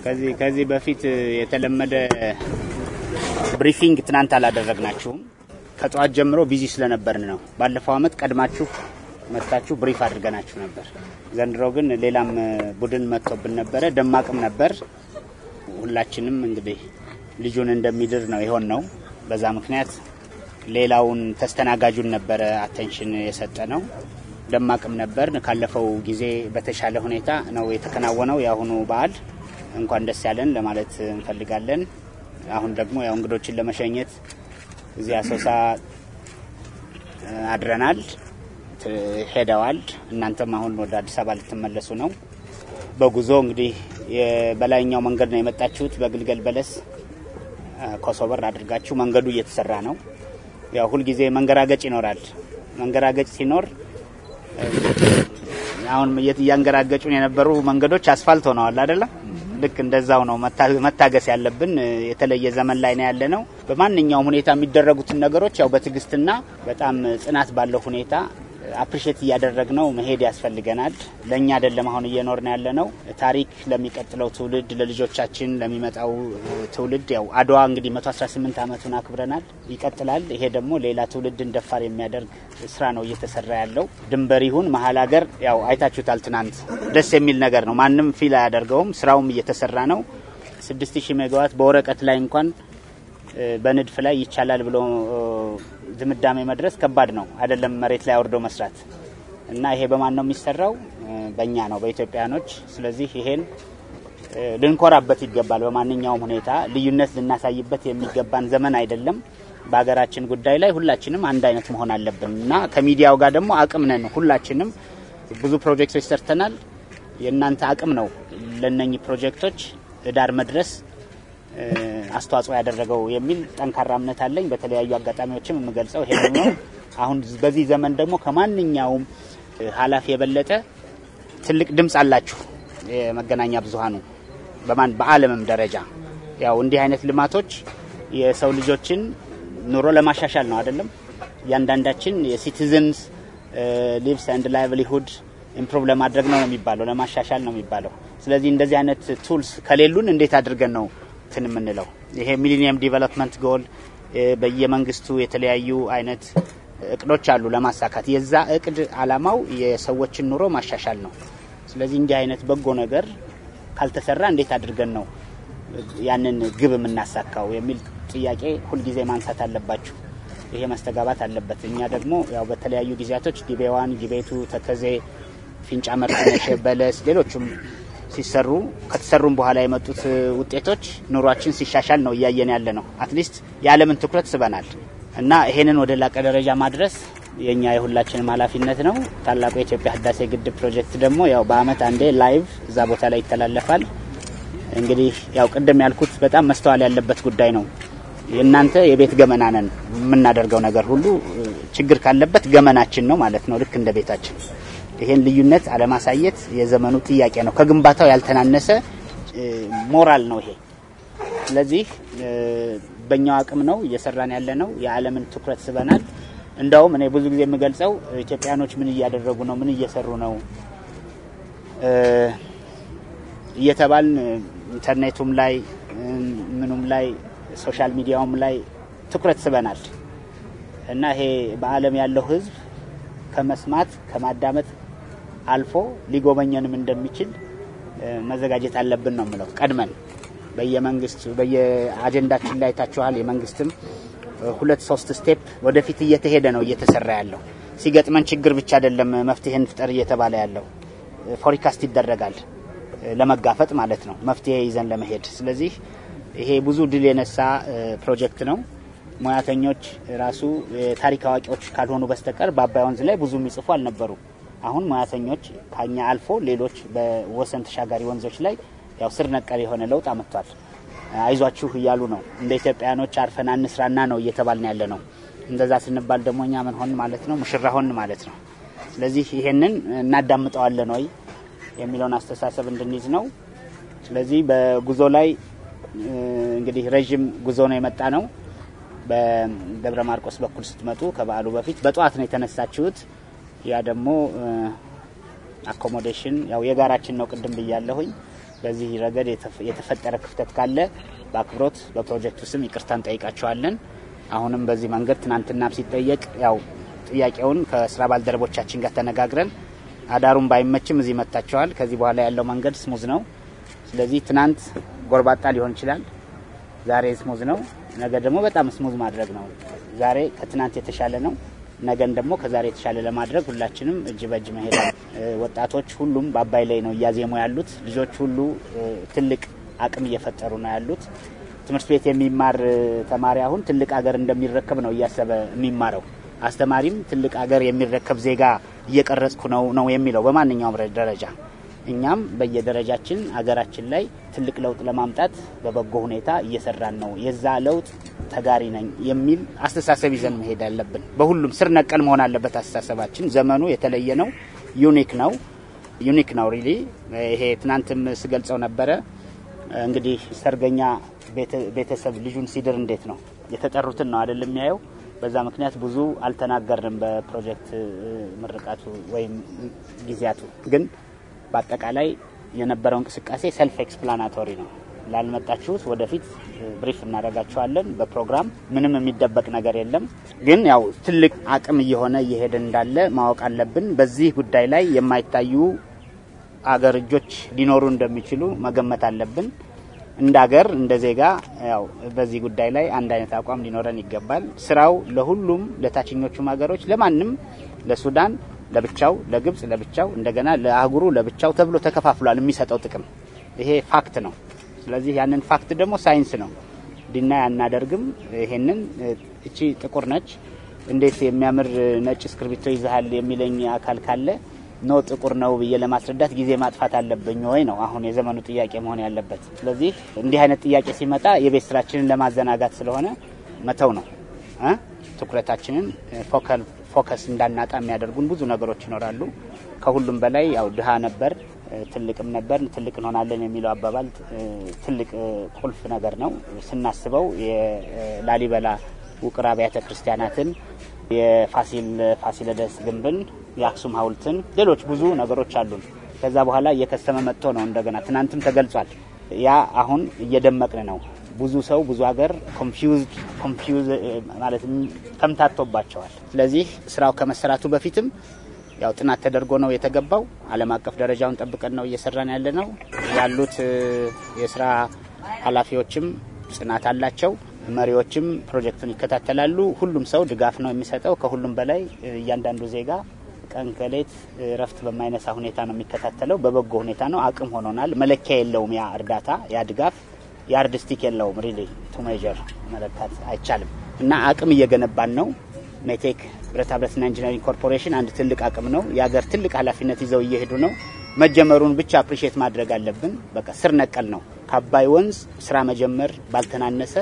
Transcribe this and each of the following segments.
ከዚህ ከዚህ በፊት የተለመደ ብሪፊንግ ትናንት አላደረግናችሁም። ከጠዋት ጀምሮ ቢዚ ስለነበርን ነው። ባለፈው አመት ቀድማችሁ መጥታችሁ ብሪፍ አድርገናችሁ ነበር። ዘንድሮ ግን ሌላም ቡድን መጥቶብን ነበረ። ደማቅም ነበር። ሁላችንም እንግዲህ ልጁን እንደሚድር ነው የሆን ነው። በዛ ምክንያት ሌላውን ተስተናጋጁን ነበረ አቴንሽን የሰጠ ነው። ደማቅም ነበር። ካለፈው ጊዜ በተሻለ ሁኔታ ነው የተከናወነው የአሁኑ በዓል። እንኳን ደስ ያለን ለማለት እንፈልጋለን። አሁን ደግሞ ያው እንግዶችን ለመሸኘት እዚህ አሶሳ አድረናል፣ ሄደዋል። እናንተም አሁን ወደ አዲስ አበባ ልትመለሱ ነው። በጉዞ እንግዲህ በላይኛው መንገድ ነው የመጣችሁት። በግልገል በለስ ኮሶበር አድርጋችሁ መንገዱ እየተሰራ ነው። ያው ሁልጊዜ መንገራገጭ ይኖራል። መንገራገጭ ሲኖር አሁን እያንገራገጩን የነበሩ መንገዶች አስፋልት ሆነዋል አይደለም? ልክ እንደዛው ነው መታገስ ያለብን። የተለየ ዘመን ላይ ነው ያለ ነው። በማንኛውም ሁኔታ የሚደረጉትን ነገሮች ያው በትዕግስትና በጣም ጽናት ባለው ሁኔታ አፕሪሼት እያደረግ ነው መሄድ ያስፈልገናል። ለእኛ አይደለም አሁን እየኖርን ያለ ነው። ታሪክ ለሚቀጥለው ትውልድ ለልጆቻችን ለሚመጣው ትውልድ ያው አድዋ እንግዲህ 118 ዓመቱን አክብረናል፣ ይቀጥላል። ይሄ ደግሞ ሌላ ትውልድን ደፋር የሚያደርግ ስራ ነው እየተሰራ ያለው። ድንበር ይሁን መሀል ሀገር ያው አይታችሁታል። ትናንት ደስ የሚል ነገር ነው። ማንም ፊል አያደርገውም። ስራውም እየተሰራ ነው። 6000 ሜጋዋት በወረቀት ላይ እንኳን በንድፍ ላይ ይቻላል ብሎ ድምዳሜ መድረስ ከባድ ነው አይደለም፣ መሬት ላይ አውርዶ መስራት እና ይሄ በማን ነው የሚሰራው? በእኛ ነው በኢትዮጵያኖች። ስለዚህ ይሄን ልንኮራበት ይገባል። በማንኛውም ሁኔታ ልዩነት ልናሳይበት የሚገባን ዘመን አይደለም። በሀገራችን ጉዳይ ላይ ሁላችንም አንድ አይነት መሆን አለብን እና ከሚዲያው ጋር ደግሞ አቅም ነን። ሁላችንም ብዙ ፕሮጀክቶች ሰርተናል። የእናንተ አቅም ነው ለነኚህ ፕሮጀክቶች ዳር መድረስ አስተዋጽኦ ያደረገው የሚል ጠንካራ እምነት አለኝ። በተለያዩ አጋጣሚዎችም የምገልጸው ይሄ ነው። አሁን በዚህ ዘመን ደግሞ ከማንኛውም ኃላፊ የበለጠ ትልቅ ድምፅ አላችሁ የመገናኛ ብዙኃኑ በማን በዓለምም ደረጃ ያው እንዲህ አይነት ልማቶች የሰው ልጆችን ኑሮ ለማሻሻል ነው አይደለም። እያንዳንዳችን የሲቲዝንስ ሊቭስ ኤንድ ላይቭሊሁድ ኢምፕሩቭ ለማድረግ ነው የሚባለው፣ ለማሻሻል ነው የሚባለው። ስለዚህ እንደዚህ አይነት ቱልስ ከሌሉን እንዴት አድርገን ነው እንትን የምንለው? ይሄ ሚሊኒየም ዲቨሎፕመንት ጎል በየመንግስቱ የተለያዩ አይነት እቅዶች አሉ ለማሳካት። የዛ እቅድ አላማው የሰዎችን ኑሮ ማሻሻል ነው። ስለዚህ እንዲህ አይነት በጎ ነገር ካልተሰራ እንዴት አድርገን ነው ያንን ግብ የምናሳካው የሚል ጥያቄ ሁልጊዜ ማንሳት አለባችሁ። ይሄ መስተጋባት አለበት። እኛ ደግሞ ያው በተለያዩ ጊዜያቶች ዲቤዋን፣ ጊቤቱ፣ ተከዜ፣ ፊንጫ መርጠነሽ፣ በለስ ሌሎቹም ሲሰሩ ከተሰሩም በኋላ የመጡት ውጤቶች ኑሯችን ሲሻሻል ነው እያየን ያለ ነው። አትሊስት የዓለምን ትኩረት ስበናል እና ይሄንን ወደ ላቀ ደረጃ ማድረስ የኛ የሁላችንም ኃላፊነት ነው። ታላቁ የኢትዮጵያ ህዳሴ ግድብ ፕሮጀክት ደግሞ ያው በአመት አንዴ ላይቭ እዛ ቦታ ላይ ይተላለፋል። እንግዲህ ያው ቅድም ያልኩት በጣም መስተዋል ያለበት ጉዳይ ነው። የእናንተ የቤት ገመና ነን። የምናደርገው ነገር ሁሉ ችግር ካለበት ገመናችን ነው ማለት ነው፣ ልክ እንደ ቤታችን። ይሄን ልዩነት አለማሳየት የዘመኑ ጥያቄ ነው። ከግንባታው ያልተናነሰ ሞራል ነው ይሄ። ስለዚህ በእኛው አቅም ነው እየሰራን ያለ ነው። የዓለምን ትኩረት ስበናል። እንደውም እኔ ብዙ ጊዜ የምገልጸው ኢትዮጵያኖች ምን እያደረጉ ነው፣ ምን እየሰሩ ነው እየተባልን ኢንተርኔቱም ላይ ምኑም ላይ ሶሻል ሚዲያውም ላይ ትኩረት ስበናል እና ይሄ በዓለም ያለው ሕዝብ ከመስማት ከማዳመጥ አልፎ ሊጎበኘንም እንደሚችል መዘጋጀት አለብን ነው የምለው። ቀድመን በየመንግስት በየአጀንዳችን ላይ ታችኋል። የመንግስትም ሁለት ሶስት ስቴፕ ወደፊት እየተሄደ ነው እየተሰራ ያለው። ሲገጥመን ችግር ብቻ አይደለም መፍትሄ እንፍጠር እየተባለ ያለው ፎሪካስት ይደረጋል ለመጋፈጥ ማለት ነው፣ መፍትሄ ይዘን ለመሄድ። ስለዚህ ይሄ ብዙ ድል የነሳ ፕሮጀክት ነው። ሙያተኞች ራሱ የታሪክ አዋቂዎች ካልሆኑ በስተቀር በአባይ ወንዝ ላይ ብዙ የሚጽፉ አልነበሩ። አሁን ሙያተኞች ከኛ አልፎ ሌሎች በወሰን ተሻጋሪ ወንዞች ላይ ያው ስር ነቀል የሆነ ለውጥ አመጥቷል። አይዟችሁ እያሉ ነው። እንደ ኢትዮጵያውያኖች አርፈን አንስራና ነው እየተባልን ያለ ነው። እንደዛ ስንባል ደግሞ እኛ ምን ሆን ማለት ነው? ሙሽራ ሆን ማለት ነው። ስለዚህ ይሄንን እናዳምጠዋለን ወይ የሚለውን አስተሳሰብ እንድንይዝ ነው። ስለዚህ በጉዞ ላይ እንግዲህ ረዥም ጉዞ ነው የመጣ ነው። በደብረ ማርቆስ በኩል ስትመጡ ከበዓሉ በፊት በጠዋት ነው የተነሳችሁት። ያ ደግሞ አኮሞዴሽን ያው የጋራችን ነው ቅድም ብያለሁኝ። በዚህ ረገድ የተፈጠረ ክፍተት ካለ በአክብሮት በፕሮጀክቱ ስም ይቅርታ እንጠይቃቸዋለን። አሁንም በዚህ መንገድ ትናንትናም ሲጠየቅ ያው ጥያቄውን ከስራ ባልደረቦቻችን ጋር ተነጋግረን አዳሩን ባይመችም እዚህ መጥታቸዋል። ከዚህ በኋላ ያለው መንገድ ስሙዝ ነው። ስለዚህ ትናንት ጎርባጣ ሊሆን ይችላል፣ ዛሬ ስሙዝ ነው። ነገ ደግሞ በጣም ስሙዝ ማድረግ ነው። ዛሬ ከትናንት የተሻለ ነው። ነገን ደግሞ ከዛሬ የተሻለ ለማድረግ ሁላችንም እጅ በእጅ መሄዳል። ወጣቶች ሁሉም በአባይ ላይ ነው እያዜሙ ያሉት። ልጆች ሁሉ ትልቅ አቅም እየፈጠሩ ነው ያሉት። ትምህርት ቤት የሚማር ተማሪ አሁን ትልቅ ሀገር እንደሚረከብ ነው እያሰበ የሚማረው። አስተማሪም ትልቅ ሀገር የሚረከብ ዜጋ እየቀረጽኩ ነው ነው የሚለው በማንኛውም ደረጃ። እኛም በየደረጃችን ሀገራችን ላይ ትልቅ ለውጥ ለማምጣት በበጎ ሁኔታ እየሰራን ነው። የዛ ለውጥ ተጋሪ ነኝ የሚል አስተሳሰብ ይዘን መሄድ አለብን። በሁሉም ስር ነቀል መሆን አለበት አስተሳሰባችን። ዘመኑ የተለየ ነው፣ ዩኒክ ነው፣ ዩኒክ ነው ሪሊ። ይሄ ትናንትም ስገልጸው ነበረ። እንግዲህ ሰርገኛ ቤተሰብ ልጁን ሲድር እንዴት ነው የተጠሩትን ነው አይደል የሚያየው። በዛ ምክንያት ብዙ አልተናገርንም በፕሮጀክት ምርቃቱ ወይም ጊዜያቱ። ግን በአጠቃላይ የነበረው እንቅስቃሴ ሰልፍ ኤክስፕላናቶሪ ነው። ላልመጣችሁት ወደፊት ብሪፍ እናደርጋችኋለን በፕሮግራም ምንም የሚደበቅ ነገር የለም። ግን ያው ትልቅ አቅም እየሆነ እየሄደ እንዳለ ማወቅ አለብን። በዚህ ጉዳይ ላይ የማይታዩ አገር እጆች ሊኖሩ እንደሚችሉ መገመት አለብን። እንደ አገር እንደ ዜጋ ያው በዚህ ጉዳይ ላይ አንድ አይነት አቋም ሊኖረን ይገባል። ስራው ለሁሉም ለታችኞቹም ሀገሮች ለማንም ለሱዳን ለብቻው፣ ለግብጽ ለብቻው፣ እንደገና ለአህጉሩ ለብቻው ተብሎ ተከፋፍሏል የሚሰጠው ጥቅም ይሄ ፋክት ነው። ስለዚህ ያንን ፋክት ደግሞ ሳይንስ ነው፣ ዲናይ አናደርግም። ይሄንን እቺ ጥቁር ነች፣ እንዴት የሚያምር ነጭ እስክርቢቶ ይዛሃል የሚለኝ አካል ካለ ኖ ጥቁር ነው ብዬ ለማስረዳት ጊዜ ማጥፋት አለብኝ ወይ ነው አሁን የዘመኑ ጥያቄ መሆን ያለበት። ስለዚህ እንዲህ አይነት ጥያቄ ሲመጣ የቤት ስራችንን ለማዘናጋት ስለሆነ መተው ነው። ትኩረታችንን ፎከስ እንዳናጣ የሚያደርጉን ብዙ ነገሮች ይኖራሉ። ከሁሉም በላይ ያው ድሃ ነበር ትልቅም ነበር ትልቅ እንሆናለን የሚለው አባባል ትልቅ ቁልፍ ነገር ነው። ስናስበው የላሊበላ ውቅር አብያተ ክርስቲያናትን፣ የፋሲል ፋሲለደስ ግንብን፣ የአክሱም ሐውልትን፣ ሌሎች ብዙ ነገሮች አሉን። ከዛ በኋላ እየከሰመ መጥቶ ነው እንደገና ትናንትም ተገልጿል። ያ አሁን እየደመቅን ነው። ብዙ ሰው ብዙ ሀገር ኮንፊውዝድ ኮንፊውዝ ማለት ተምታቶባቸዋል። ስለዚህ ስራው ከመሰራቱ በፊትም ያው ጥናት ተደርጎ ነው የተገባው። ዓለም አቀፍ ደረጃውን ጠብቀን ነው እየሰራን ያለ ነው። ያሉት የስራ ኃላፊዎችም ጽናት አላቸው። መሪዎችም ፕሮጀክቱን ይከታተላሉ። ሁሉም ሰው ድጋፍ ነው የሚሰጠው። ከሁሉም በላይ እያንዳንዱ ዜጋ ቀን ከሌት እረፍት በማይነሳ ሁኔታ ነው የሚከታተለው። በበጎ ሁኔታ ነው። አቅም ሆኖናል። መለኪያ የለውም። ያ እርዳታ፣ ያ ድጋፍ የአርድስቲክ የለውም። ሪሊ ቱ ሜጀር መለካት አይቻልም። እና አቅም እየገነባን ነው። ሜቴክ ብረታ ብረትና ኢንጂነሪንግ ኮርፖሬሽን አንድ ትልቅ አቅም ነው። የሀገር ትልቅ ኃላፊነት ይዘው እየሄዱ ነው። መጀመሩን ብቻ አፕሪሼት ማድረግ አለብን። በቃ ስር ነቀል ነው። ከአባይ ወንዝ ስራ መጀመር ባልተናነሰ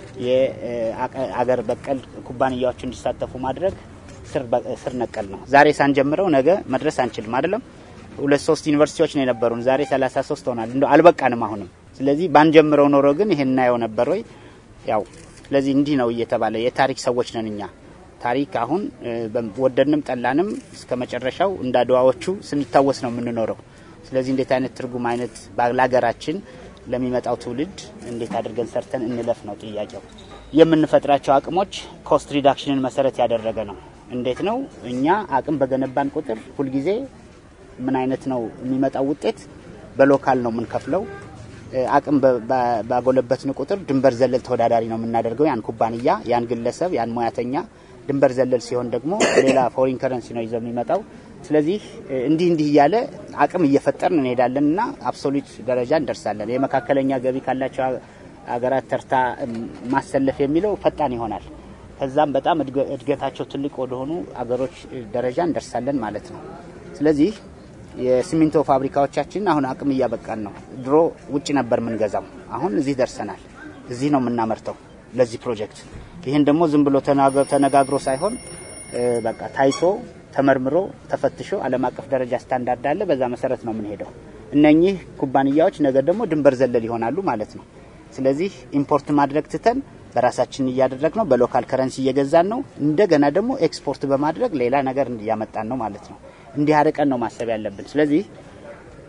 የአገር በቀል ኩባንያዎች እንዲሳተፉ ማድረግ ስር ነቀል ነው። ዛሬ ሳንጀምረው ነገ መድረስ አንችልም አይደለም። ሁለት ሶስት ዩኒቨርሲቲዎች ነው የነበሩን። ዛሬ ሰላሳ ሶስት ሆናል። እንደ አልበቃንም አሁንም። ስለዚህ ባንጀምረው ኖሮ ግን ይሄን እናየው ነበር ወይ? ያው ስለዚህ እንዲህ ነው እየተባለ የታሪክ ሰዎች ነን እኛ። ታሪክ አሁን ወደድንም ጠላንም እስከ መጨረሻው እንደ አድዋዎቹ ስንታወስ ነው የምንኖረው። ስለዚህ እንዴት አይነት ትርጉም አይነት ለሀገራችን ለሚመጣው ትውልድ እንዴት አድርገን ሰርተን እንለፍ ነው ጥያቄው። የምንፈጥራቸው አቅሞች ኮስት ሪዳክሽንን መሰረት ያደረገ ነው። እንዴት ነው እኛ አቅም በገነባን ቁጥር ሁልጊዜ ምን አይነት ነው የሚመጣው ውጤት? በሎካል ነው የምንከፍለው። አቅም ባጎለበትን ቁጥር ድንበር ዘለል ተወዳዳሪ ነው የምናደርገው ያን ኩባንያ፣ ያን ግለሰብ፣ ያን ሙያተኛ። ድንበር ዘለል ሲሆን ደግሞ ሌላ ፎሪን ከረንሲ ነው ይዘው የሚመጣው። ስለዚህ እንዲህ እንዲህ እያለ አቅም እየፈጠርን እንሄዳለን እና አብሶሉት ደረጃ እንደርሳለን። የመካከለኛ ገቢ ካላቸው ሀገራት ተርታ ማሰለፍ የሚለው ፈጣን ይሆናል። ከዛም በጣም እድገታቸው ትልቅ ወደሆኑ አገሮች ደረጃ እንደርሳለን ማለት ነው። ስለዚህ የሲሚንቶ ፋብሪካዎቻችን አሁን አቅም እያበቃን ነው። ድሮ ውጭ ነበር የምንገዛው፣ አሁን እዚህ ደርሰናል። እዚህ ነው የምናመርተው ለዚህ ፕሮጀክት። ይህን ደግሞ ዝም ብሎ ተነጋግሮ ሳይሆን በቃ ታይቶ ተመርምሮ ተፈትሾ ዓለም አቀፍ ደረጃ ስታንዳርድ አለ። በዛ መሰረት ነው የምንሄደው። እነኚህ ኩባንያዎች ነገ ደግሞ ድንበር ዘለል ይሆናሉ ማለት ነው። ስለዚህ ኢምፖርት ማድረግ ትተን በራሳችን እያደረግ ነው። በሎካል ከረንሲ እየገዛን ነው። እንደገና ደግሞ ኤክስፖርት በማድረግ ሌላ ነገር እያመጣን ነው ማለት ነው። እንዲህ አርቀን ነው ማሰብ ያለብን። ስለዚህ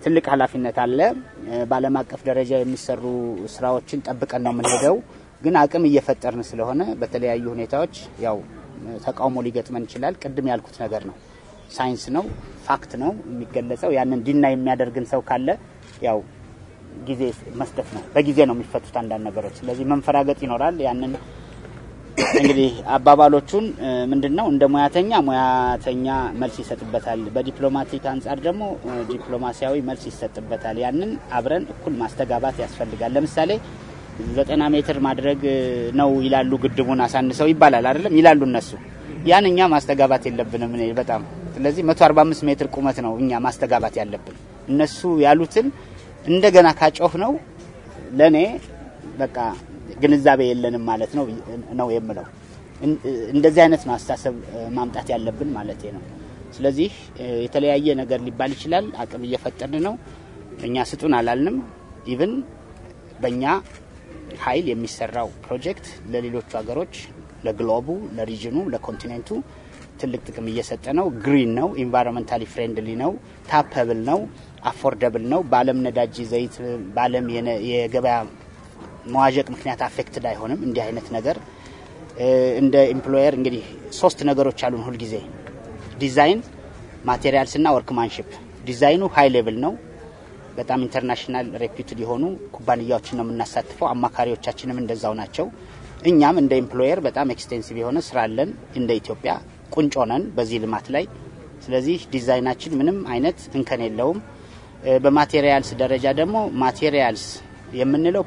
ትልቅ ኃላፊነት አለ። በዓለም አቀፍ ደረጃ የሚሰሩ ስራዎችን ጠብቀን ነው የምንሄደው። ግን አቅም እየፈጠርን ስለሆነ በተለያዩ ሁኔታዎች ያው ተቃውሞ ሊገጥመን ይችላል። ቅድም ያልኩት ነገር ነው። ሳይንስ ነው፣ ፋክት ነው የሚገለጸው። ያንን ዲና የሚያደርግን ሰው ካለ ያው ጊዜ መስጠት ነው። በጊዜ ነው የሚፈቱት አንዳንድ ነገሮች። ስለዚህ መንፈራገጥ ይኖራል። ያንን እንግዲህ አባባሎቹን ምንድን ነው እንደ ሙያተኛ ሙያተኛ መልስ ይሰጥበታል፣ በዲፕሎማቲክ አንጻር ደግሞ ዲፕሎማሲያዊ መልስ ይሰጥበታል። ያንን አብረን እኩል ማስተጋባት ያስፈልጋል። ለምሳሌ ዘጠና ሜትር ማድረግ ነው ይላሉ፣ ግድቡን አሳንሰው ይባላል አይደለም ይላሉ እነሱ። ያን እኛ ማስተጋባት የለብንም እኔ በጣም ስለዚህ 145 ሜትር ቁመት ነው እኛ ማስተጋባት ያለብን። እነሱ ያሉትን እንደገና ካጮህ ነው ለእኔ በቃ ግንዛቤ የለንም ማለት ነው ነው የምለው። እንደዚህ አይነት ነው አስተሳሰብ ማምጣት ያለብን ማለት ነው። ስለዚህ የተለያየ ነገር ሊባል ይችላል። አቅም እየፈጠርን ነው። እኛ ስጡን አላልንም። ኢቭን በእኛ ኃይል የሚሰራው ፕሮጀክት ለሌሎቹ ሀገሮች፣ ለግሎቡ፣ ለሪጅኑ፣ ለኮንቲኔንቱ ትልቅ ጥቅም እየሰጠ ነው። ግሪን ነው፣ ኢንቫይሮንመንታሊ ፍሬንድሊ ነው፣ ታፐብል ነው፣ አፎርደብል ነው። በዓለም ነዳጅ ዘይት በዓለም የገበያ መዋዠቅ ምክንያት አፌክትድ አይሆንም። እንዲህ አይነት ነገር እንደ ኤምፕሎየር እንግዲህ ሶስት ነገሮች አሉን ሁልጊዜ ዲዛይን፣ ማቴሪያልስ እና ወርክማንሽፕ። ዲዛይኑ ሀይ ሌቭል ነው። በጣም ኢንተርናሽናል ሬፒውትድ የሆኑ ኩባንያዎችን ነው የምናሳትፈው። አማካሪዎቻችንም እንደዛው ናቸው። እኛም እንደ ኤምፕሎየር በጣም ኤክስቴንሲቭ የሆነ ስራ አለን። እንደ ኢትዮጵያ ቁንጮ ነን በዚህ ልማት ላይ። ስለዚህ ዲዛይናችን ምንም አይነት እንከን የለውም። በማቴሪያልስ ደረጃ ደግሞ ማቴሪያልስ የምንለው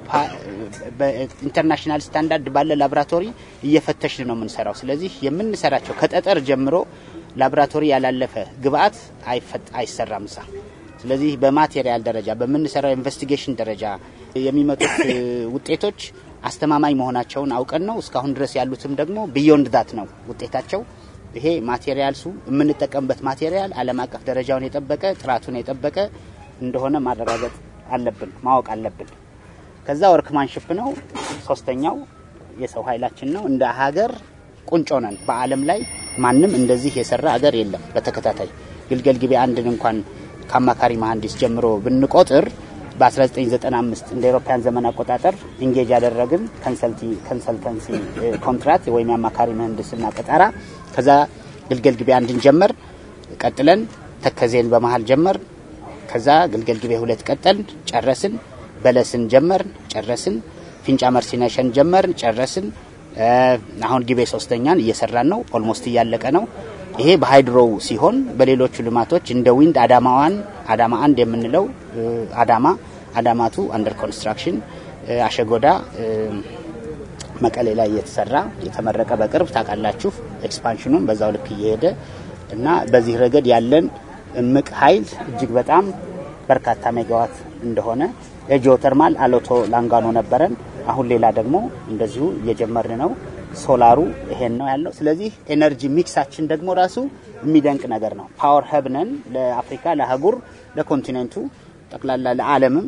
በኢንተርናሽናል ስታንዳርድ ባለ ላቦራቶሪ እየፈተሽን ነው የምንሰራው። ስለዚህ የምንሰራቸው ከጠጠር ጀምሮ ላቦራቶሪ ያላለፈ ግብአት አይሰራም ሳ ስለዚህ በማቴሪያል ደረጃ በምንሰራው ኢንቨስቲጌሽን ደረጃ የሚመጡት ውጤቶች አስተማማኝ መሆናቸውን አውቀን ነው እስካሁን ድረስ ያሉትም ደግሞ ቢዮንድ ዳት ነው ውጤታቸው። ይሄ ማቴሪያልሱ የምንጠቀምበት ማቴሪያል ዓለም አቀፍ ደረጃውን የጠበቀ ጥራቱን የጠበቀ እንደሆነ ማረጋገጥ አለብን፣ ማወቅ አለብን። ከዛ ወርክማንሽፕ ነው ሶስተኛው የሰው ኃይላችን ነው። እንደ ሀገር ቁንጮ ነን። በዓለም ላይ ማንም እንደዚህ የሰራ ሀገር የለም። በተከታታይ ግልገል ጊቤ አንድን እንኳን ከአማካሪ መሀንዲስ ጀምሮ ብንቆጥር በ1995 እንደ ኤሮፓያን ዘመን አቆጣጠር ኢንጌጅ ያደረግን ኮንሰልተንሲ ኮንትራት ወይም የአማካሪ ምህንድስና ቀጠራ ከዛ ግልገል ጊቤ አንድን ጀመር ቀጥለን ተከዜን በመሀል ጀመር ከዛ ግልገል ጊቤ ሁለት ቀጠልን ጨረስን። በለስን ጀመርን ጨረስን። ፊንጫ መርሲነሸን ጀመርን ጨረስን። አሁን ጊቤ ሶስተኛን እየሰራን ነው። ኦልሞስት እያለቀ ነው። ይሄ በሃይድሮው ሲሆን በሌሎቹ ልማቶች እንደ ዊንድ አዳማዋን አዳማ አንድ የምንለው አዳማ አዳማቱ አንደር ኮንስትራክሽን አሸጎዳ መቀሌ ላይ እየተሰራ የተመረቀ በቅርብ ታውቃላችሁ። ኤክስፓንሽኑም በዛው ልክ እየሄደ እና በዚህ ረገድ ያለን እምቅ ኃይል እጅግ በጣም በርካታ ሜጋዋት እንደሆነ የጂኦተርማል አሎቶ ላንጋኖ ነበረን። አሁን ሌላ ደግሞ እንደዚሁ እየጀመርን ነው። ሶላሩ ይሄን ነው ያለው። ስለዚህ ኤነርጂ ሚክሳችን ደግሞ ራሱ የሚደንቅ ነገር ነው። ፓወር ሀብ ነን ለአፍሪካ፣ ለአህጉር፣ ለኮንቲኔንቱ ጠቅላላ ለዓለምም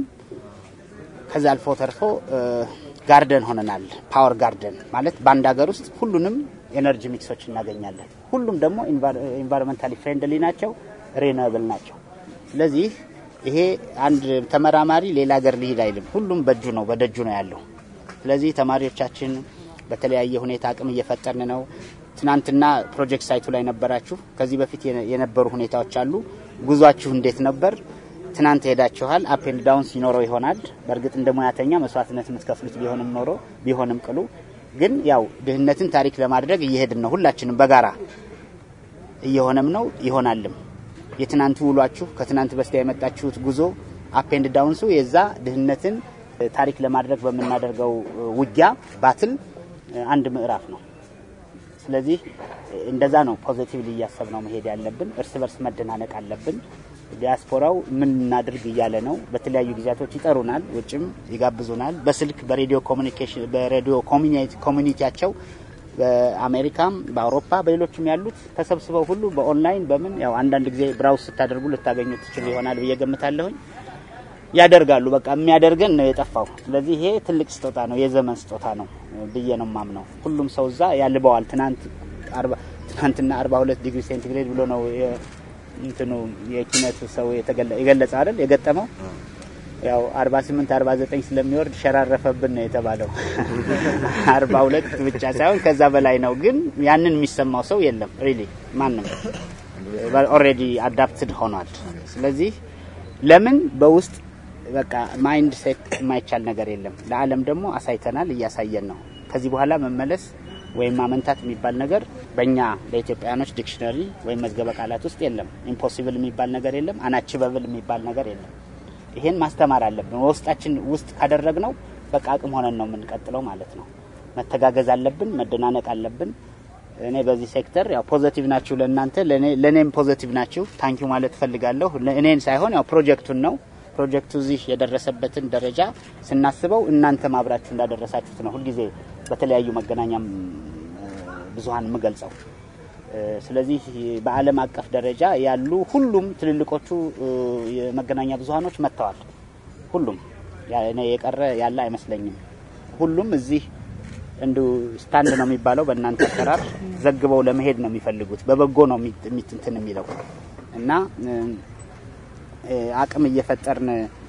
ከዛ አልፎ ተርፎ ጋርደን ሆነናል። ፓወር ጋርደን ማለት በአንድ ሀገር ውስጥ ሁሉንም ኤነርጂ ሚክሶች እናገኛለን። ሁሉም ደግሞ ኢንቫይሮንመንታሊ ፍሬንድሊ ናቸው፣ ሬኖብል ናቸው። ስለዚህ ይሄ አንድ ተመራማሪ ሌላ ሀገር ሊሄድ አይልም። ሁሉም በእጁ ነው በደጁ ነው ያለው። ስለዚህ ተማሪዎቻችን በተለያየ ሁኔታ አቅም እየፈጠርን ነው። ትናንትና ፕሮጀክት ሳይቱ ላይ ነበራችሁ። ከዚህ በፊት የነበሩ ሁኔታዎች አሉ። ጉዟችሁ እንዴት ነበር? ትናንት ሄዳችኋል። አፕ ኤንድ ዳውን ሲኖረው ይሆናል። በእርግጥ እንደ ሙያተኛ መስዋዕትነት የምትከፍሉት ቢሆንም ኖሮ ቢሆንም ቅሉ ግን ያው ድህነትን ታሪክ ለማድረግ እየሄድን ነው። ሁላችንም በጋራ እየሆነም ነው ይሆናልም። የትናንቱ ውሏችሁ ከትናንት በስቲያ የመጣችሁት ጉዞ አፕ ኤንድ ዳውንሱ የዛ ድህነትን ታሪክ ለማድረግ በምናደርገው ውጊያ ባትል አንድ ምዕራፍ ነው። ስለዚህ እንደዛ ነው ፖዚቲቭሊ እያሰብ ነው መሄድ ያለብን። እርስ በርስ መደናነቅ አለብን። ዲያስፖራው ምን እናድርግ እያለ ነው። በተለያዩ ጊዜያቶች ይጠሩናል፣ ውጭም ይጋብዙናል። በስልክ በሬዲዮ ኮሚኒኬሽን በሬዲዮ ኮሚኒቲያቸው በአሜሪካም በአውሮፓ በሌሎችም ያሉት ተሰብስበው ሁሉ በኦንላይን በምን ያው አንዳንድ ጊዜ ብራውስ ስታደርጉ ልታገኙ ትችሉ ይሆናል ብዬ ገምታለሁኝ። ያደርጋሉ። በቃ የሚያደርገን ነው የጠፋው። ስለዚህ ይሄ ትልቅ ስጦታ ነው፣ የዘመን ስጦታ ነው ብዬ ነው ማምነው። ሁሉም ሰው እዛ ያልበዋል። ትናንት ትናንትና 42 ዲግሪ ሴንቲግሬድ ብሎ ነው እንትኑ የኪነቱ ሰው የገለጸ አይደል የገጠመው ያው 48 49 ስለሚወርድ ሸራረፈብን ነው የተባለው። 42 ብቻ ሳይሆን ከዛ በላይ ነው። ግን ያንን የሚሰማው ሰው የለም ሪሊ ማንም ኦልሬዲ አዳፕትድ ሆኗል። ስለዚህ ለምን በውስጥ በቃ ማይንድ ሴት የማይቻል ነገር የለም። ለዓለም ደግሞ አሳይተናል፣ እያሳየን ነው። ከዚህ በኋላ መመለስ ወይም ማመንታት የሚባል ነገር በእኛ ለኢትዮጵያውያኖች ዲክሽነሪ ወይም መዝገበ ቃላት ውስጥ የለም። ኢምፖሲብል የሚባል ነገር የለም። አናችበብል የሚባል ነገር የለም። ይሄን ማስተማር አለብን። ውስጣችን ውስጥ ካደረግነው በቃ አቅም ሆነን ነው የምንቀጥለው ማለት ነው። መተጋገዝ አለብን፣ መደናነቅ አለብን። እኔ በዚህ ሴክተር ያው ፖዘቲቭ ናችሁ ለእናንተ ለእኔም ፖዘቲቭ ናችሁ። ታንኪዩ ማለት እፈልጋለሁ። እኔን ሳይሆን ያው ፕሮጀክቱን ነው ፕሮጀክቱ እዚህ የደረሰበትን ደረጃ ስናስበው እናንተም አብራችሁ እንዳደረሳችሁት ነው ሁልጊዜ በተለያዩ መገናኛ ብዙኃን የምገልጸው። ስለዚህ በዓለም አቀፍ ደረጃ ያሉ ሁሉም ትልልቆቹ የመገናኛ ብዙኃኖች መጥተዋል። ሁሉም እኔ የቀረ ያለ አይመስለኝም። ሁሉም እዚህ እንዱ ስታንድ ነው የሚባለው በእናንተ አሰራር ዘግበው ለመሄድ ነው የሚፈልጉት። በበጎ ነው እንትን የሚለው እና አቅም እየፈጠርን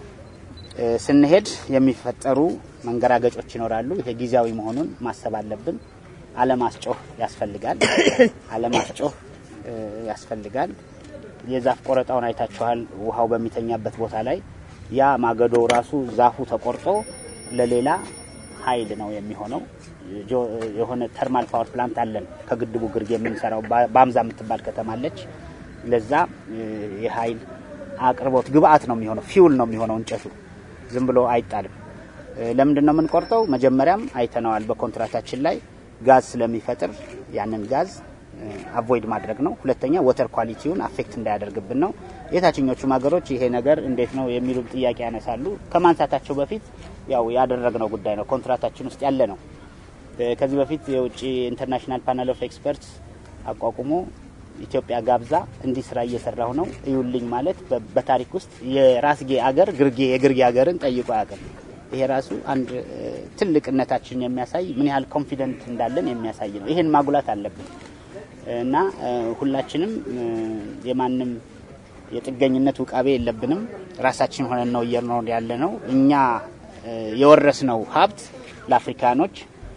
ስንሄድ የሚፈጠሩ መንገራገጮች ይኖራሉ። ይሄ ጊዜያዊ መሆኑን ማሰብ አለብን። አለማስጮህ ያስፈልጋል። አለማስጮህ ያስፈልጋል። የዛፍ ቆረጣውን አይታችኋል። ውሃው በሚተኛበት ቦታ ላይ ያ ማገዶ ራሱ ዛፉ ተቆርጦ ለሌላ ኃይል ነው የሚሆነው። የሆነ ተርማል ፓወር ፕላንት አለን ከግድቡ ግርጌ የምንሰራው በአምዛ የምትባል ከተማ አለች። ለዛ የኃይል አቅርቦት ግብአት ነው የሚሆነው፣ ፊውል ነው የሚሆነው እንጨቱ ዝም ብሎ አይጣልም። ለምንድን ነው የምንቆርጠው? መጀመሪያም አይተነዋል በኮንትራታችን ላይ ጋዝ ስለሚፈጥር ያንን ጋዝ አቮይድ ማድረግ ነው። ሁለተኛ ወተር ኳሊቲውን አፌክት እንዳያደርግብን ነው። የታችኞቹም ሀገሮች ይሄ ነገር እንዴት ነው የሚሉ ጥያቄ ያነሳሉ። ከማንሳታቸው በፊት ያው ያደረግነው ጉዳይ ነው፣ ኮንትራታችን ውስጥ ያለ ነው። ከዚህ በፊት የውጭ ኢንተርናሽናል ፓናል ኦፍ ኤክስፐርትስ አቋቁሞ ኢትዮጵያ ጋብዛ እንዲህ ስራ እየሰራሁ ነው እዩልኝ ማለት በታሪክ ውስጥ የራስጌ አገር ግርጌ የግርጌ አገርን ጠይቆ አያውቅም። ይሄ ራሱ አንድ ትልቅነታችንን የሚያሳይ ምን ያህል ኮንፊደንት እንዳለን የሚያሳይ ነው። ይሄን ማጉላት አለብን እና ሁላችንም የማንም የጥገኝነት ውቃቤ የለብንም። ራሳችን ሆነን ነው እየኖር ያለ ነው። እኛ የወረስነው ሀብት ለአፍሪካኖች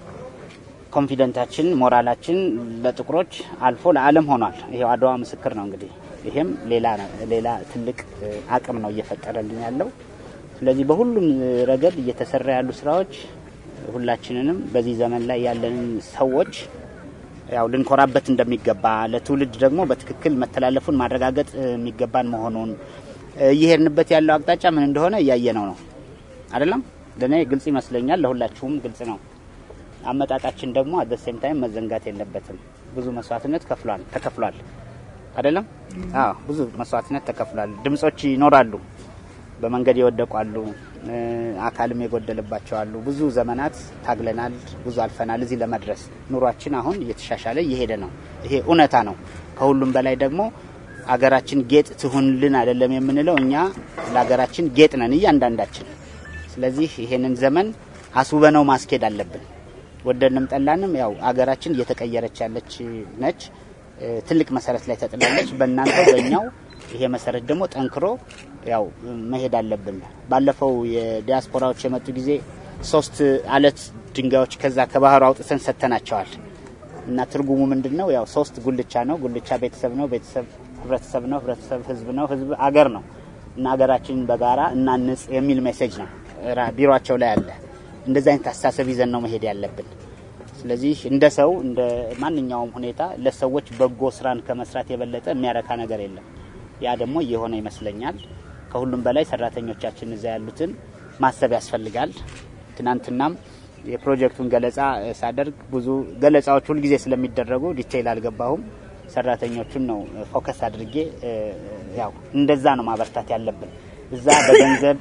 ኮንፊደንታችን፣ ሞራላችን ለጥቁሮች አልፎ ለዓለም ሆኗል። ይሄው አድዋ ምስክር ነው። እንግዲህ ይሄም ሌላ ሌላ ትልቅ አቅም ነው እየፈጠረልን ያለው። ስለዚህ በሁሉም ረገድ እየተሰራ ያሉ ስራዎች ሁላችንንም በዚህ ዘመን ላይ ያለንን ሰዎች ያው ልንኮራበት እንደሚገባ ለትውልድ ደግሞ በትክክል መተላለፉን ማረጋገጥ የሚገባን መሆኑን እየሄድንበት ያለው አቅጣጫ ምን እንደሆነ እያየነው ነው አይደለም? ለእኔ ግልጽ ይመስለኛል፣ ለሁላችሁም ግልጽ ነው። አመጣጣችን ደግሞ አደ ሴም ታይም መዘንጋት የለበትም። ብዙ መስዋዕትነት ከፍሏል ተከፍሏል አይደለም? አዎ ብዙ መስዋዕትነት ተከፍሏል። ድምጾች ይኖራሉ፣ በመንገድ የወደቁ አሉ፣ አካልም የጎደለባቸው አሉ። ብዙ ዘመናት ታግለናል፣ ብዙ አልፈናል እዚህ ለመድረስ። ኑሯችን አሁን እየተሻሻለ እየሄደ ነው። ይሄ እውነታ ነው። ከሁሉም በላይ ደግሞ አገራችን ጌጥ ትሁንልን አይደለም የምንለው፣ እኛ ለሀገራችን ጌጥ ነን እያንዳንዳችን። ስለዚህ ይሄንን ዘመን አስውበነው ማስኬድ አለብን። ወደድንም ጠላንም ያው አገራችን እየተቀየረች ያለች ነች። ትልቅ መሰረት ላይ ተጥላለች። በእናንተው በእኛው ይሄ መሰረት ደግሞ ጠንክሮ ያው መሄድ አለብን። ባለፈው የዲያስፖራዎች የመጡ ጊዜ ሶስት አለት ድንጋዮች ከዛ ከባህሩ አውጥተን ሰጥተናቸዋል እና ትርጉሙ ምንድን ነው? ያው ሶስት ጉልቻ ነው። ጉልቻ ቤተሰብ ነው። ቤተሰብ ህብረተሰብ ነው። ህብረተሰብ ህዝብ ነው። ህዝብ አገር ነው እና ሀገራችንን በጋራ እናንጽ የሚል ሜሴጅ ነው ቢሮቸው ላይ አለ። እንደዚህ አይነት አስተሳሰብ ይዘን ነው መሄድ ያለብን። ስለዚህ እንደ ሰው እንደ ማንኛውም ሁኔታ ለሰዎች በጎ ስራን ከመስራት የበለጠ የሚያረካ ነገር የለም። ያ ደግሞ እየሆነ ይመስለኛል። ከሁሉም በላይ ሰራተኞቻችን እዛ ያሉትን ማሰብ ያስፈልጋል። ትናንትናም የፕሮጀክቱን ገለጻ ሳደርግ ብዙ ገለጻዎች ሁልጊዜ ስለሚደረጉ ዲቴይል አልገባሁም። ሰራተኞቹን ነው ፎከስ አድርጌ ያው እንደዛ ነው ማበርታት ያለብን። እዛ በገንዘብ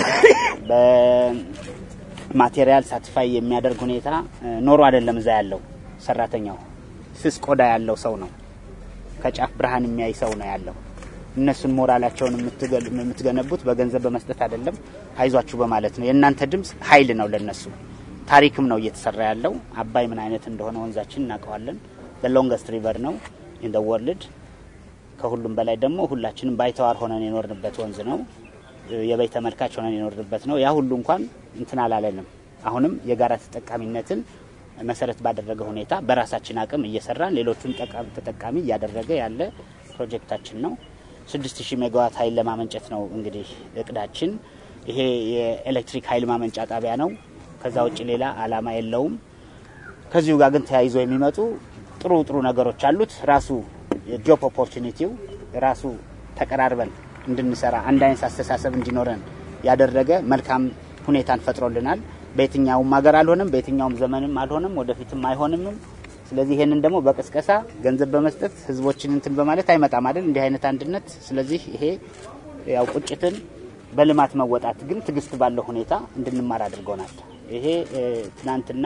በማቴሪያል ሳትፋይ የሚያደርግ ሁኔታ ኖሮ አይደለም እዛ ያለው ሰራተኛው ስስ ቆዳ ያለው ሰው ነው። ከጫፍ ብርሃን የሚያይ ሰው ነው ያለው። እነሱን ሞራላቸውን የምትገነቡት በገንዘብ በመስጠት አይደለም፣ አይዟችሁ በማለት ነው። የእናንተ ድምፅ ኃይል ነው ለነሱ። ታሪክም ነው እየተሰራ ያለው። አባይ ምን አይነት እንደሆነ ወንዛችን እናውቀዋለን። ሎንገስት ሪቨር ነው ኢን ወርልድ ከሁሉም በላይ ደግሞ ሁላችንም ባይተዋር ሆነን የኖርንበት ወንዝ ነው። የበይ ተመልካች ሆነን የኖርንበት ነው። ያ ሁሉ እንኳን እንትን አላለንም። አሁንም የጋራ ተጠቃሚነትን መሰረት ባደረገ ሁኔታ በራሳችን አቅም እየሰራን ሌሎቹን ተጠቃሚ እያደረገ ያለ ፕሮጀክታችን ነው። 6000 ሜጋዋት ኃይል ለማመንጨት ነው እንግዲህ እቅዳችን። ይሄ የኤሌክትሪክ ኃይል ማመንጫ ጣቢያ ነው። ከዛ ውጭ ሌላ አላማ የለውም። ከዚሁ ጋር ግን ተያይዞ የሚመጡ ጥሩ ጥሩ ነገሮች አሉት። ራሱ የጆብ ኦፖርቹኒቲው ራሱ ተቀራርበን እንድንሰራ አንድ አይነት አስተሳሰብ እንዲኖረን ያደረገ መልካም ሁኔታን ፈጥሮልናል። በየትኛውም ሀገር አልሆንም፣ በየትኛውም ዘመንም አልሆንም፣ ወደፊትም አይሆንምም። ስለዚህ ይሄንን ደግሞ በቅስቀሳ ገንዘብ በመስጠት ህዝቦችን እንትን በማለት አይመጣም አይደል? እንዲህ አይነት አንድነት። ስለዚህ ይሄ ያው ቁጭትን በልማት መወጣት ግን ትዕግስት ባለው ሁኔታ እንድንማር አድርጎናል። ይሄ ትናንትና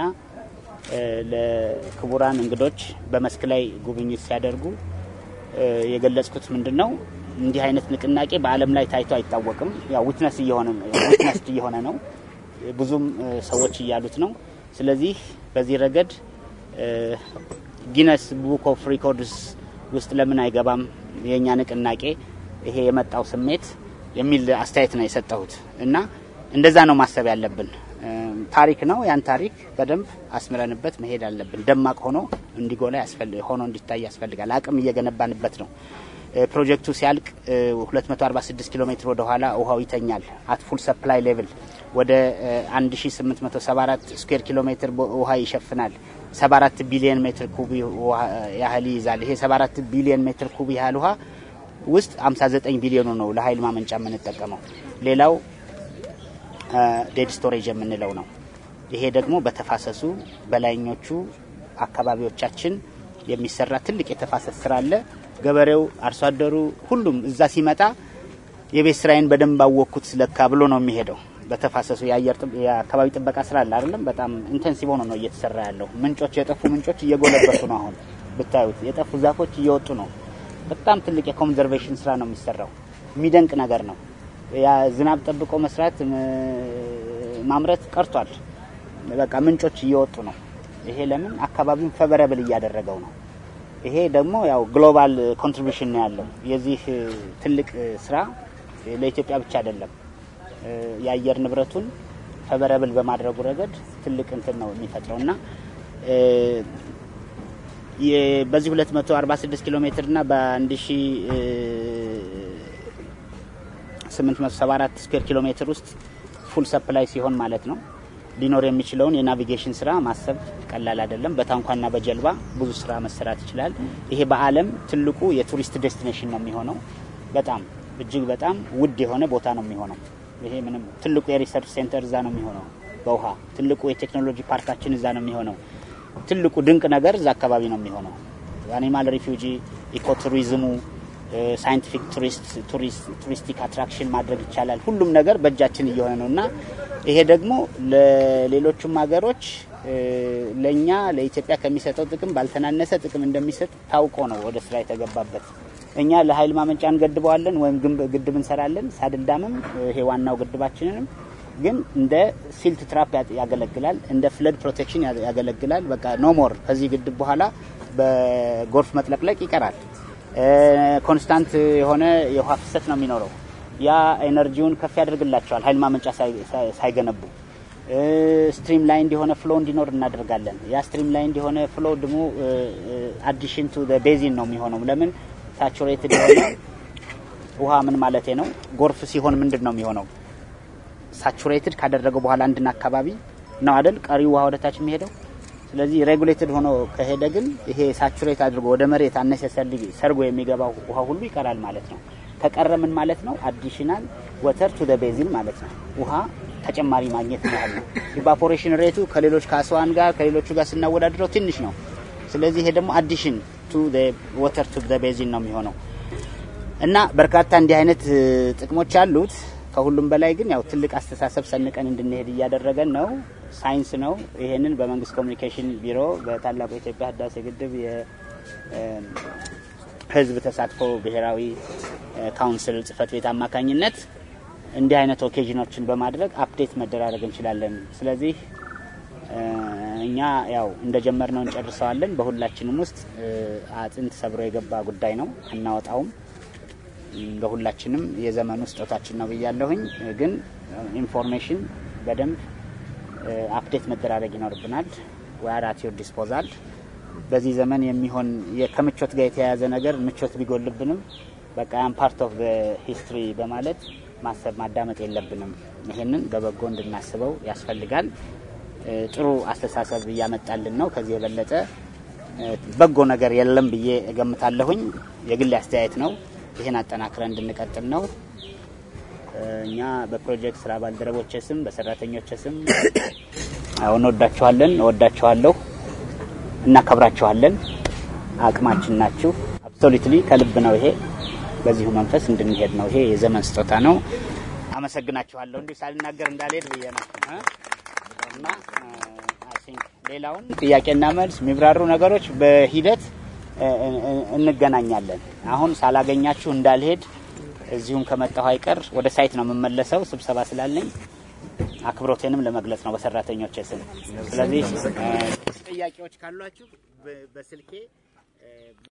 ለክቡራን እንግዶች በመስክ ላይ ጉብኝት ሲያደርጉ የገለጽኩት ምንድን ነው እንዲህ አይነት ንቅናቄ በዓለም ላይ ታይቶ አይታወቅም። ያው ዊትነስ እየሆነ ዊትነስድ እየሆነ ነው፣ ብዙም ሰዎች እያሉት ነው። ስለዚህ በዚህ ረገድ ጊነስ ቡክ ኦፍ ሪኮርድስ ውስጥ ለምን አይገባም የእኛ ንቅናቄ ይሄ የመጣው ስሜት የሚል አስተያየት ነው የሰጠሁት እና እንደዛ ነው ማሰብ ያለብን። ታሪክ ነው። ያን ታሪክ በደንብ አስምረንበት መሄድ አለብን። ደማቅ ሆኖ እንዲጎላ ሆኖ እንዲታይ ያስፈልጋል። አቅም እየገነባንበት ነው። ፕሮጀክቱ ሲያልቅ 246 ኪሎ ሜትር ወደ ኋላ ውሃው ይተኛል። አት ፉል ሰፕላይ ሌቭል ወደ 1874 ስኩዌር ኪሎ ሜትር ውሃ ይሸፍናል። 74 ቢሊዮን ሜትር ኩብ ያህል ይይዛል። ይሄ 74 ቢሊዮን ሜትር ኩብ ያህል ውሃ ውስጥ 59 ቢሊዮኑ ነው ለኃይል ማመንጫ የምንጠቀመው። ሌላው ዴድ ስቶሬጅ የምንለው ነው። ይሄ ደግሞ በተፋሰሱ በላይኞቹ አካባቢዎቻችን የሚሰራ ትልቅ የተፋሰስ ስራ አለ። ገበሬው፣ አርሶ አደሩ፣ ሁሉም እዛ ሲመጣ የቤት ስራዬን በደንብ አወቅኩት ለካ ብሎ ነው የሚሄደው። በተፋሰሱ የአየር የአካባቢ ጥበቃ ስራ አለ አይደለም፣ በጣም ኢንቴንሲቭ ሆኖ ነው እየተሰራ ያለው። ምንጮች የጠፉ ምንጮች እየጎለበቱ ነው። አሁን ብታዩት የጠፉ ዛፎች እየወጡ ነው። በጣም ትልቅ የኮንዘርቬሽን ስራ ነው የሚሰራው። የሚደንቅ ነገር ነው። ያ ዝናብ ጠብቆ መስራት ማምረት ቀርቷል። በቃ ምንጮች እየወጡ ነው። ይሄ ለምን አካባቢውን ፈበረብል እያደረገው ነው። ይሄ ደግሞ ያው ግሎባል ኮንትሪቢሽን ነው ያለው። የዚህ ትልቅ ስራ ለኢትዮጵያ ብቻ አይደለም። የአየር ንብረቱን ፈበረብል በማድረጉ ረገድ ትልቅ እንትን ነው የሚፈጥረው እና በዚህ 246 ኪሎ ሜትር እና በ1874 ስኩዌር ኪሎ ሜትር ውስጥ ፉል ሰፕላይ ሲሆን ማለት ነው ሊኖር የሚችለውን የናቪጌሽን ስራ ማሰብ ቀላል አይደለም። በታንኳና በጀልባ ብዙ ስራ መሰራት ይችላል። ይሄ በዓለም ትልቁ የቱሪስት ዴስቲኔሽን ነው የሚሆነው። በጣም እጅግ በጣም ውድ የሆነ ቦታ ነው የሚሆነው። ይሄ ምንም ትልቁ የሪሰርች ሴንተር እዛ ነው የሚሆነው። በውሃ ትልቁ የቴክኖሎጂ ፓርካችን እዛ ነው የሚሆነው። ትልቁ ድንቅ ነገር እዛ አካባቢ ነው የሚሆነው። አኒማል ሪፊውጂ፣ ኢኮቱሪዝሙ፣ ሳይንቲፊክ ቱሪስቲክ አትራክሽን ማድረግ ይቻላል። ሁሉም ነገር በእጃችን እየሆነ ነው እና ይሄ ደግሞ ለሌሎቹም ሀገሮች ለእኛ ለኢትዮጵያ ከሚሰጠው ጥቅም ባልተናነሰ ጥቅም እንደሚሰጥ ታውቆ ነው ወደ ስራ የተገባበት። እኛ ለኃይል ማመንጫ እንገድበዋለን ወይም ግድብ እንሰራለን። ሳድልዳምም ይሄ ዋናው ግድባችንንም ግን እንደ ሲልት ትራፕ ያገለግላል፣ እንደ ፍለድ ፕሮቴክሽን ያገለግላል። በቃ ኖ ሞር ከዚህ ግድብ በኋላ በጎርፍ መጥለቅለቅ ይቀራል። ኮንስታንት የሆነ የውሃ ፍሰት ነው የሚኖረው። ያ ኤነርጂውን ከፍ ያደርግላቸዋል። ኃይል ማመንጫ ሳይገነቡ ስትሪም ላይ እንዲሆነ ፍሎ እንዲኖር እናደርጋለን። ያ ስትሪም ላይ እንዲሆነ ፍሎ ደግሞ አዲሽን ቱ ቤዚን ነው የሚሆነው። ለምን ሳቹሬትድ የሆነ ውሃ ምን ማለት ነው? ጎርፍ ሲሆን ምንድን ነው የሚሆነው? ሳቹሬትድ ካደረገው በኋላ አንድን አካባቢ ነው አይደል ቀሪው ውሃ ወደታች የሚሄደው። ስለዚህ ሬጉሌትድ ሆኖ ከሄደ ግን ይሄ ሳቹሬት አድርጎ ወደ መሬት አነሰሰል ሰርጎ የሚገባው ውሃ ሁሉ ይቀራል ማለት ነው። ከቀረ ምን ማለት ነው? አዲሽናል ወተር ቱ ቤዚን ማለት ነው። ውሃ ተጨማሪ ማግኘት ማለት ነው። ኢቫፖሬሽን ሬቱ ከሌሎች ከአስዋን ጋር ከሌሎቹ ጋር ስናወዳድረው ትንሽ ነው። ስለዚህ ይሄ ደግሞ አዲሽን ቱ ወተር ቱ ቤዚን ነው የሚሆነው እና በርካታ እንዲህ አይነት ጥቅሞች አሉት። ከሁሉም በላይ ግን ያው ትልቅ አስተሳሰብ ሰንቀን እንድንሄድ እያደረገን ነው። ሳይንስ ነው። ይሄንን በመንግስት ኮሚኒኬሽን ቢሮ በታላቁ የኢትዮጵያ ህዳሴ ግድብ የህዝብ ተሳትፎ ብሔራዊ ካውንስል ጽህፈት ቤት አማካኝነት እንዲህ አይነት ኦኬዥኖችን በማድረግ አፕዴት መደራረግ እንችላለን። ስለዚህ እኛ ያው እንደጀመርነው እንጨርሰዋለን። በሁላችንም ውስጥ አጥንት ሰብሮ የገባ ጉዳይ ነው፣ አናወጣውም። ለሁላችንም የዘመኑ ስጦታችን ነው ብያለሁኝ። ግን ኢንፎርሜሽን በደንብ አፕዴት መደራረግ ይኖርብናል። ወያራት ዮር ዲስፖዛል በዚህ ዘመን የሚሆን ከምቾት ጋር የተያያዘ ነገር ምቾት ቢጎልብንም በቃ ያም ፓርት ኦፍ ሂስትሪ በማለት ማሰብ ማዳመጥ የለብንም። ይህንን በበጎ እንድናስበው ያስፈልጋል። ጥሩ አስተሳሰብ እያመጣልን ነው። ከዚህ የበለጠ በጎ ነገር የለም ብዬ እገምታለሁኝ። የግል አስተያየት ነው። ይህን አጠናክረን እንድንቀጥል ነው። እኛ በፕሮጀክት ስራ ባልደረቦች ስም በሰራተኞች ስም እንወዳችኋለን፣ እወዳችኋለሁ፣ እናከብራችኋለን። አቅማችን ናችሁ። አብሶሉትሊ ከልብ ነው። ይሄ በዚሁ መንፈስ እንድንሄድ ነው። ይሄ የዘመን ስጦታ ነው። አመሰግናችኋለሁ። እንዲሁ ሳልናገር እንዳልሄድ ብዬ ነው እና ሌላውን ጥያቄና መልስ የሚብራሩ ነገሮች በሂደት እንገናኛለን። አሁን ሳላገኛችሁ እንዳልሄድ እዚሁም ከመጣሁ አይቀር ወደ ሳይት ነው የምመለሰው፣ ስብሰባ ስላለኝ አክብሮቴንም ለመግለጽ ነው በሰራተኞች ስም። ስለዚህ ጥያቄዎች ካሏችሁ በስልኬ